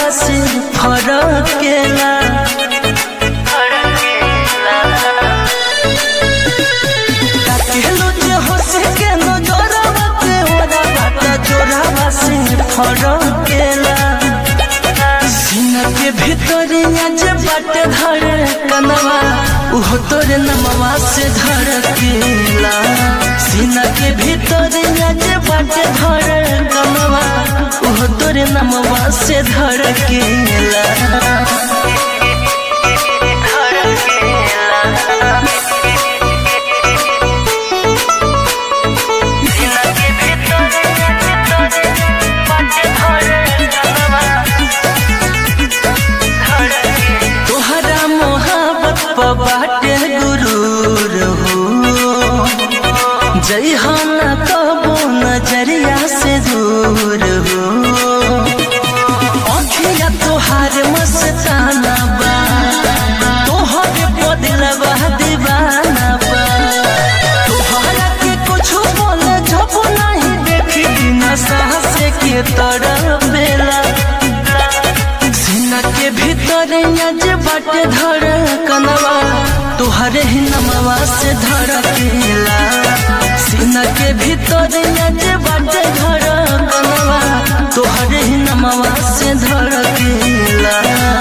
से फरकेला काकेलो जे हंसे के नजरवा पे ओरा बाटा जोरावा से फरकेला सीना के भीतर जे बाटे धर कनवा उहो तोरे नमवा से धड़केला सीना के भीतर जे बाटे धर कनवा उहो तोरे नमवा से धड़केला सीना के भीतर बाटे धर कनवा तोहरा मोहब्बत पर बाटे गुरूर हो जय ना कबो नजरिया से दूर हो अखिया तोहार मस्ताना बा तोहरे बदलवा दीवाना बा तोहरा के कुछ बोले जब नहीं देखी बिना साहस के तरफ बेला सीना के भीतर जे बाटे धर कनवा तोहरे ही नमवा से धड़केला सीना के भीतर जे बाटे धर कनवा तोहरे ही नमवा से धड़केला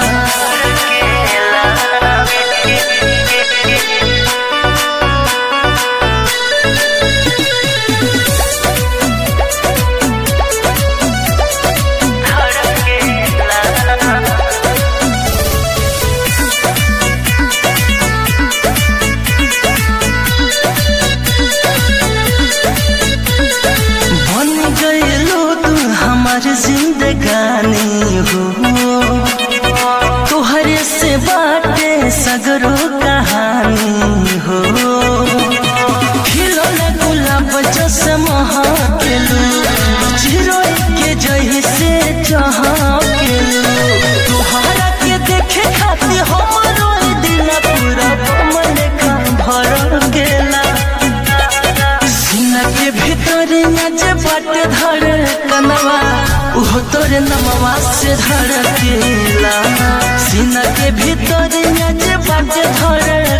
बन गईलो तू हमार जिंदगानी हो तोहरे से बाटे सगरो कहानी हो खिलौना गुलाब जस महकेलू चिरोई के जही से चहकेलू तोहरा के देखे खातिर हमरो ई दिल पूरा मन का भर गेला सीना के भीतर जे बाटे धर कनवा उहो तोरे नमवा से धड़केला सीना के भीतर जे बाटे धर